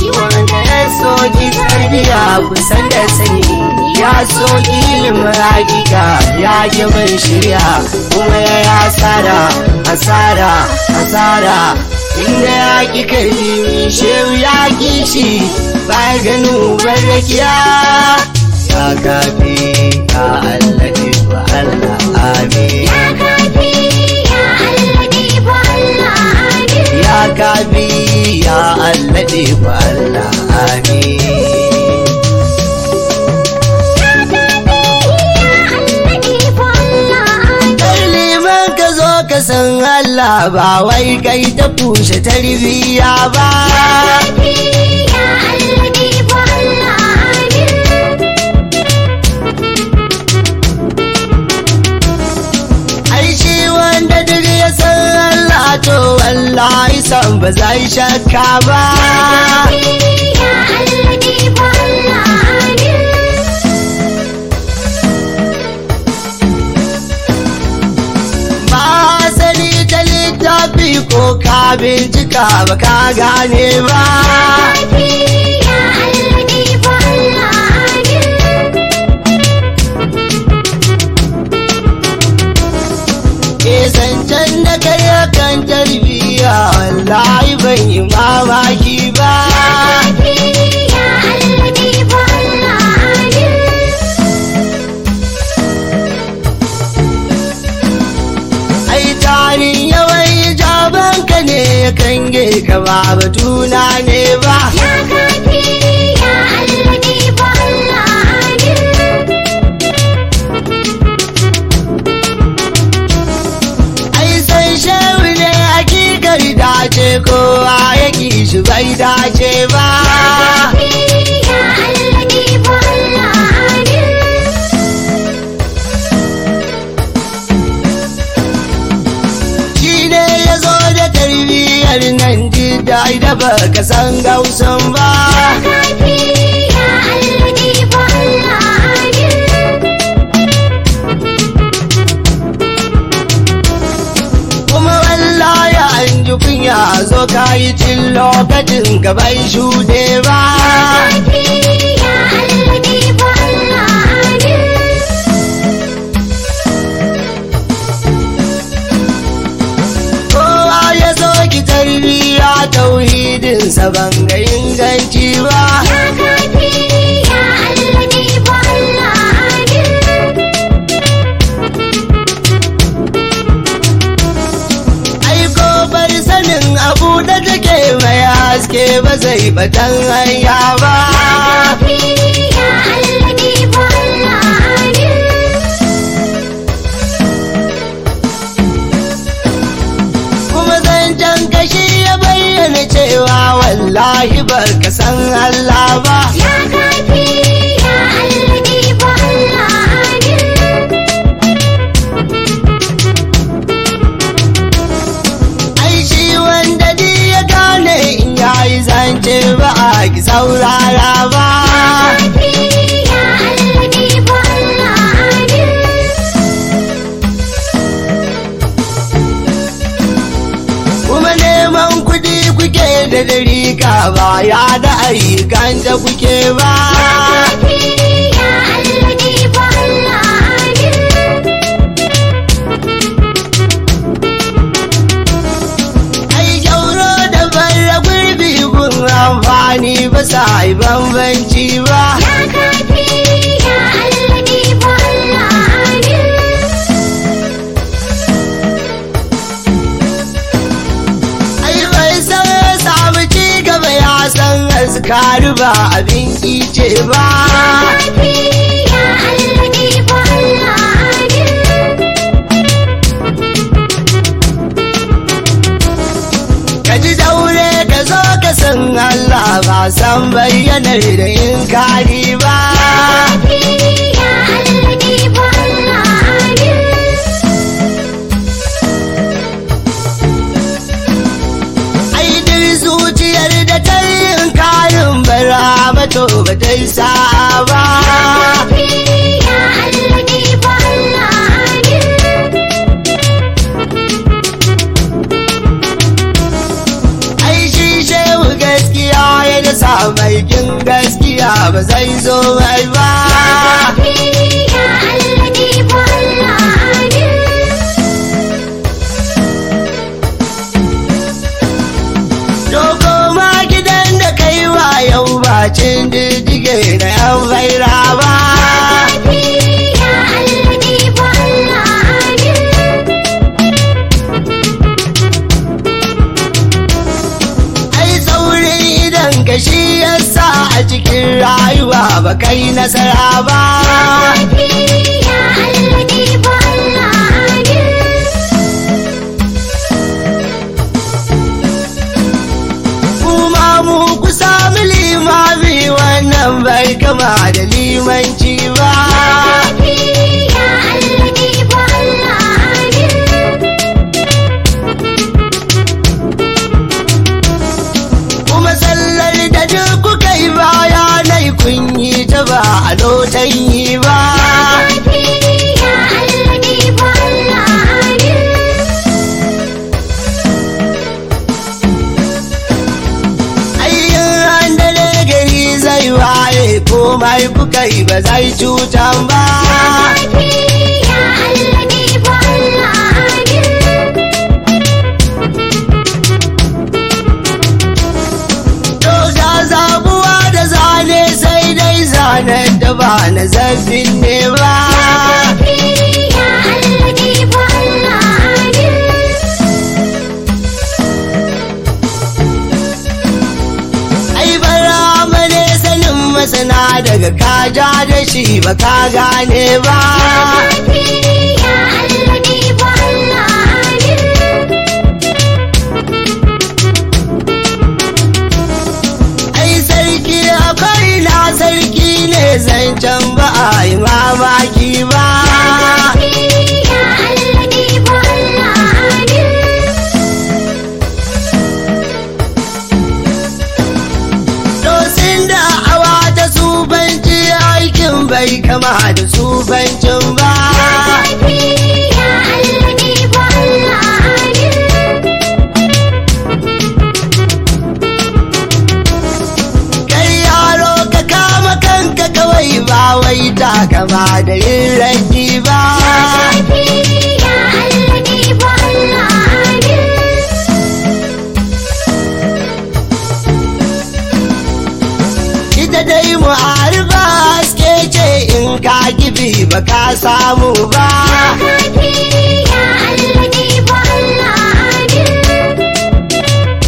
wanda ya soki tarbiya kusan da sani ya soki ilimin hakika ya ki bin shirya kuma ya yi asara asara asara inda ya ki karbi shehu ya ki shi ba ganin ubar rakiya ya kafi ya allafi wa allah amin Ya kafi ya allabi fa Allah amin. ya kafi ya allafi wa allah amin liman ka zo ka san Allah ba wai kai ta fushe tarbiyya ba ai shi wanda duk ya san Allah to wallahi san ba zai shakka ba ba sani ta littafi ko ka bincika ba ka gane ba ke zancen da kai kan tarbiyya wallahi ban yi mamaki ba ai tarin yawan jaban ka ne ya kange ka ba batuna ne ba ai san shehu ne hakikar dace kowa ya ki shi bai dace ba shi ne ya zo da tarbiyyar nan jidai da baka san gausan ba kuma wallahi an ji kunya zo ka yi cin lokacin gaban shuɗe ba kowa ya zo ki tarbiyya tauhidinsa ban ga inganci ba ai ko bar sanin abu da take mai haske ba zai batan hanya ba kuma zancen kashi ya bayyana cewa wallahi bar ka san Allah ba ai shi wanda di ya gane in yayi zance ba a ki saurara ba kuma neman kudi kuke da dariƙa ba ya da ayyukan da kuke ba ai gyauro da barra gurbi gun amfani ba sa yi bambanci ba ai bai san samu ci gaba ya san azkaru ba abin kice ba ka ji daure ka zo ka san Allah ba san bayyanar da yin kari ba ai dir zuciyar da ta yin karin bara mato ba ta yi sa'a ba ai shi shehu gaskiya ya da sa gaskiya ba zai zo mai ba Ya Allah ni fa Allah amin Dogo ma gidan da kai wa yau ba cin diddige na yan faira ba Ya Allah ni fa Allah amin ai saurin idan ka shi yasa a cikin rayuwa ba kai nasara ba Ya Allah ni fa Allah amin kuma mu ku sami limami wannan bai kama da limanci ba Ya Allah ni fa Allah amin kuma sallar da duk kuka yi baya nai kun yi ta ba a lotan yi ba Ya Allah ni fa Allah amin ayyin an dare gari zai waye komai kuka yi ba zai cutan ba Ya Allah ni fa Allah amin to da zabuwa da zane sai dai zanen da ba na zafin ne ba Ya Allah ni fa Allah amin ai bara mane sanin masana daga kaja da shi ba ka gane ba Ya Allah ni fa Allah amin ai sarki akwai na sarki ne zancen ba a yi mamaki ba Ya Allah ni fa Allah amin dosin da awa ta sufanci aikin bai kama da sufancin ba Ya Allah ni fa Allah amin kai yaro ka kama kanka kawai ba wai ta kama da yin raki ba Ya Allah ni fa Allah amin ita dai mu'arifa haske ce in ka gibi ba ka samu ba Ya Allah ni fa Allah amin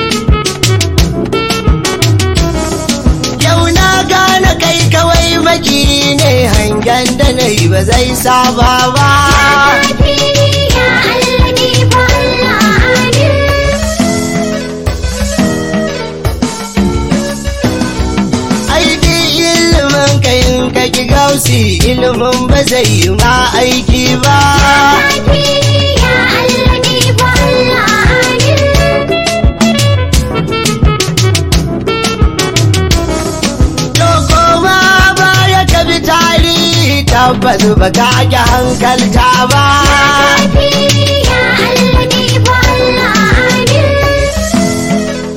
yau na gane kai kawai maki ne hangen da na yi ba zai saba ba Ya Allah ni fa Allah amin aiki ilimin ka in ka ki gausi ilimin ba zai yi ma aiki ba Ya Allah ni fa Allah amin Doko ma baya ka bi tarihi tabbas ba ka ki hankalta ba Ya Allah ni fa Allah amin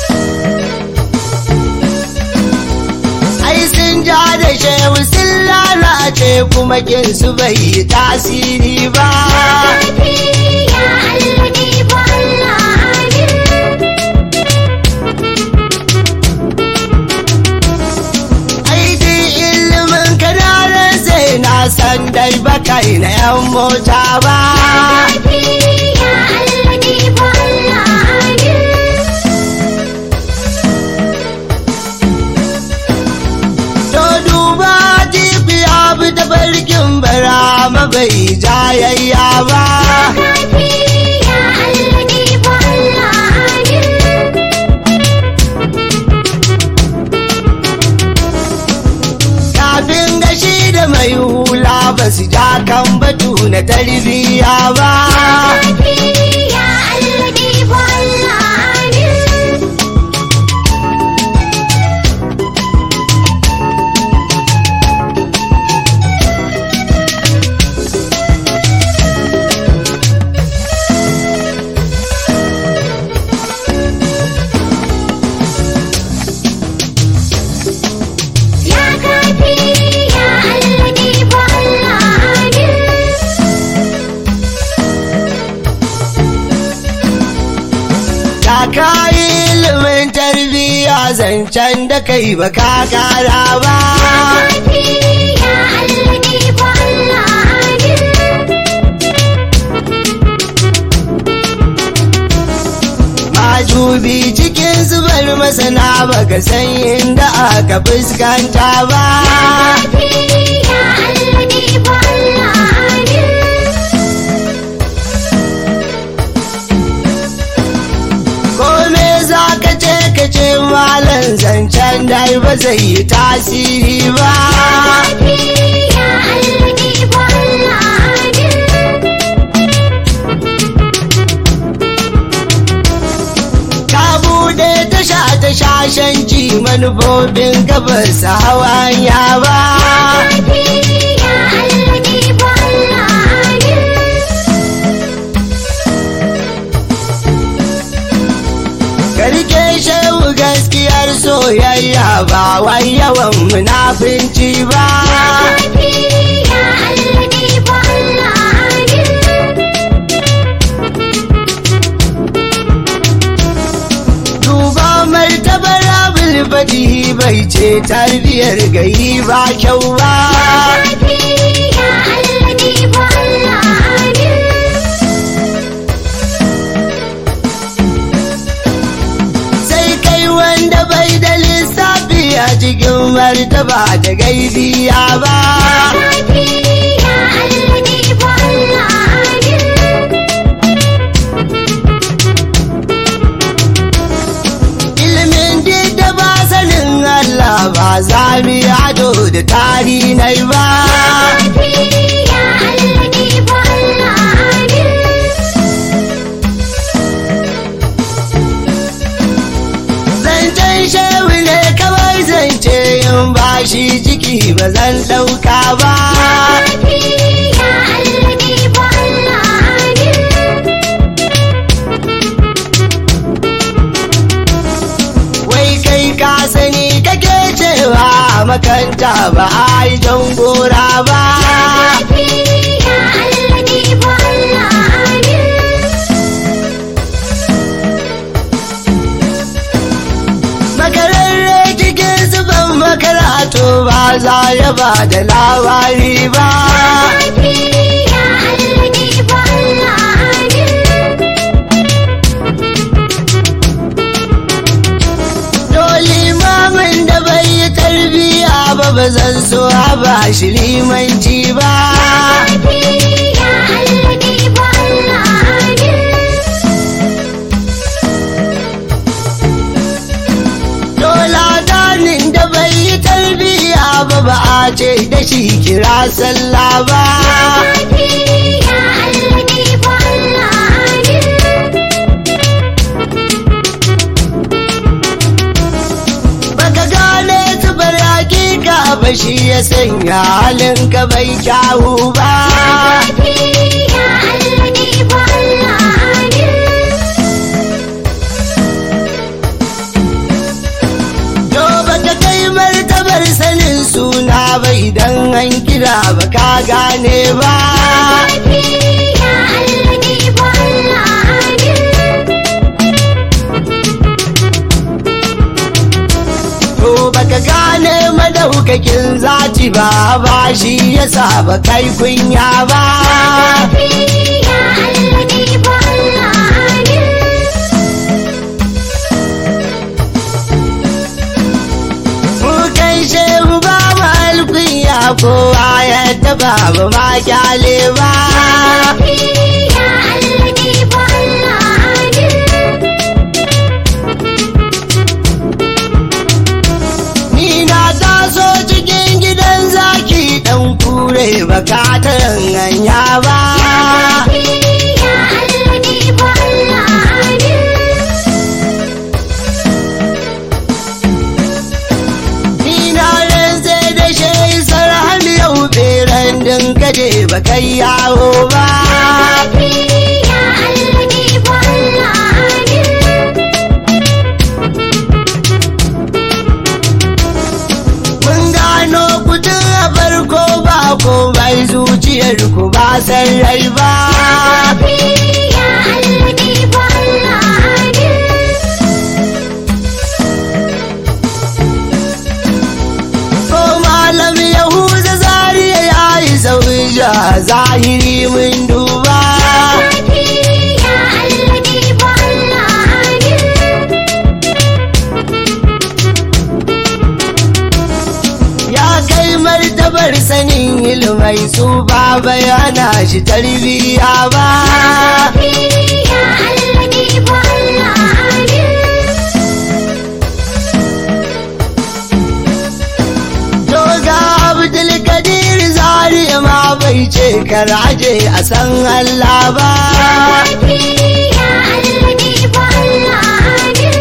ai sun ja da shehu sun lalace kuma kin su bai yi tasiri ba Ya Allah ni fa Allah amin ai duk ilimin kananan sai na san dai ba kai na yan mota ba Ya Allah ni fa Allah amin to duba jibi abu da barkin bara ma bai jayayya ba Ya Allah ni fa Allah amin kafin gashi da mai hula ba su ja kan batu na tarbiyya ba Ya Allah ni fa Allah amin ka yi ilimin tarbiyya zancen da kai ba ka kara ba Kafi ya Allah ne fa Allah amin. majubi cikin zubar masana baka san inda aka fuskanta ba Kafi ya Allah ne fa Allah amin. kome za ka ce ka ce malam zancen dai ba zai yi tasiri ba Kafi ya Allah ne fa Allah amin. ka bude tasha ta shashanci manufofin gabas hawanya ba Kafi ya Allah ne fa Allah amin. ka rike shehu gaskiyar soyayya ba wai yawan munafinci ba Kafi ya Allah ne fa Allah amin. duba martabar abul fadihi bai ce tarbiyar gayi ba kyau ba Kafi ya Allah ne fa Allah amin. sai kai wanda bai da lissafi a cikin martaba da gaibiya ba Kafi ya Allah ne fa Allah amin. ilimin duk da ba sanin Allah ba za mu yi ado da tari nai ba Kafi ya Allah ne fa Allah amin. zancen shehu ne kawai zance in ba shi ciki ba zan ɗauka ba Kafi ya Allah ne fa Allah amin. wai kai ka sani kake cewa makanta ba a yi jan gora ba Kafi ya Allah ne fa Allah amin. makararre cikin zuban makaratu ba za ya ba da labari ba Kafi ya Allah ne fa Allah amin. dole imamin da bai yi tarbiya ba ba zan so a ba shi limanci ba Kafi ya Allah ne fa Allah amin. dole danin da bai yi tarbiya ba ba a ce da shi kira sallah ba Kafi ya Allah ne fa Allah amin. baka gane zubar hakika ba shi ya sanya halin ka bai kyawu ba Kafi ya Allah ne fa Allah amin. to baka kai martabar sanin suna bai dan an kira ba ka gane ba Kafi ya Allah ne fa Allah amin. to baka gane madaukakin zati ba ba shi yasa ba kai kunya ba Kafi ya Allah ne fa Allah amin. mu kai shehu ba mu alkunya kowa ya taba ba ma kyale ba Kafi ya Allah ne fa Allah amin. ni na taso cikin gidan zaki dan kure baka ta hanya ba Kafi ya Allah ne fa Allah amin. ni na rantse da shehi sarhan yau beren din kaje ba kai yawo ba Kafi ya Allah ne fa Allah amin. mun gano kudin a farko ba ko bai zuciyar ku ba san rai ba Kafi ya Allah ne fa Allah amin. zahiri mun duba kafi ya alladifu Allah amin ya kai martabar sanin ilmai su ba bayana shi tarbiya ba kafi ya alladifu Allah amin Doga Abdulkadir zari ma bai ce karaje a san Allah ba kafi ya alladifu Allah amin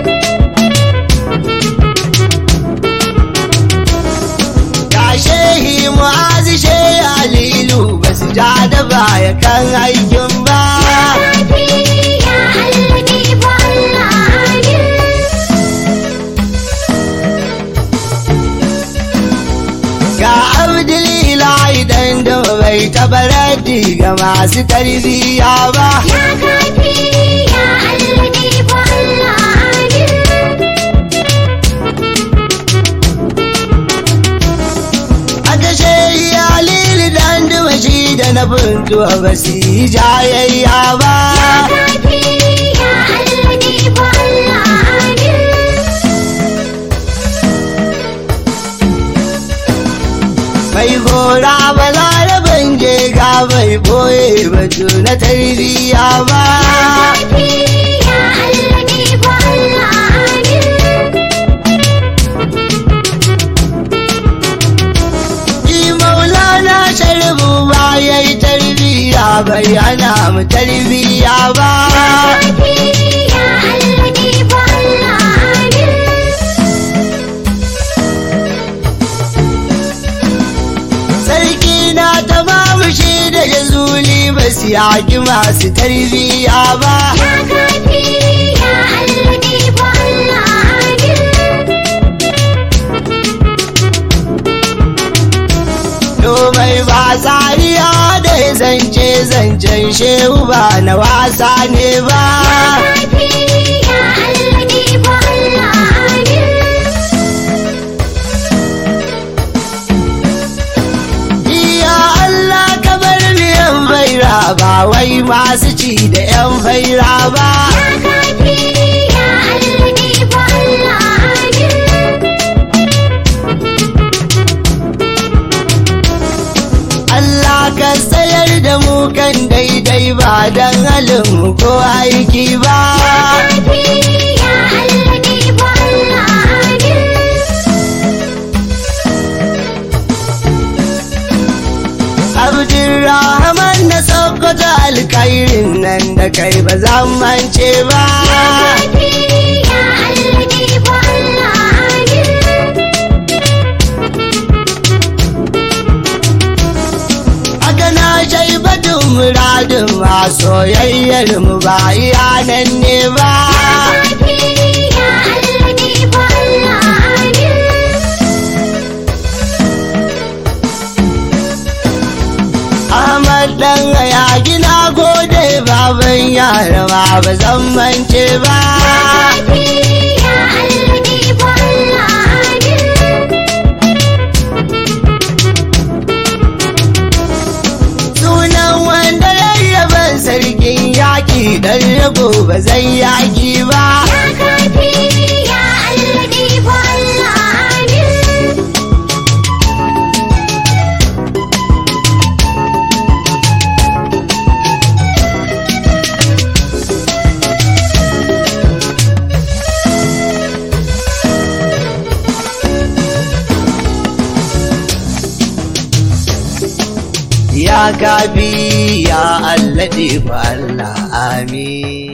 ga shehi mu'azi shehi alilu ba su ja da baya kan aikin ba kafi ya alladifu Allah amin ga Abdulilahi dan da bai tabarati ga masu tarbiyya ba Ya kafi ya alladifu Allah amin aka shehi alilu dan da shi da na buntuwa ba su yi jayayya ba kafi ya alladifu Allah amin mai gora ba laraban je ga bai boye batu na tarbiyya ba kafi ya alladifu Allah amin Ki maulana sharbu ba ya yi tarbiyya bai ana mu tarbiyya ba kafi ya alladifu Allah amin sarki na ta bamu shi da jazuli ba su yaki masu tarbiyya ba Ya kafi ya alladifu Allah amin Domai ba tsariya da ya zance zancen shehu ba na wasa ne ba kafi ya alladifu Allah amin Iya Allah ka bar miyan faira ba wai masu ci da 'yan faira ba. Ya kafi ya alladifu Allah amin Allah ka sayar da mu kan daidai ba don halin mu ko aiki ba. kafi ya alladifu Allah amin Abdulrahman na Sokoto alkairin nan da kai ba zan mance ba. kafi ya alladifu Allah amin Haka na shaibatun muradin ma soyayyar mu ba iya nan ne ba. kafi ya alladifu Allah amin Ahmad dan ya gina gode baban yara ma ba zan mance ba. kafi ya alladifu Allah amin Sunan wanda rarraban sarkin yaƙi dan rago ba zan yaƙi ba. Ya kafi ya alladifu Allah amin Ya kafi ya Allah fa Allah amin.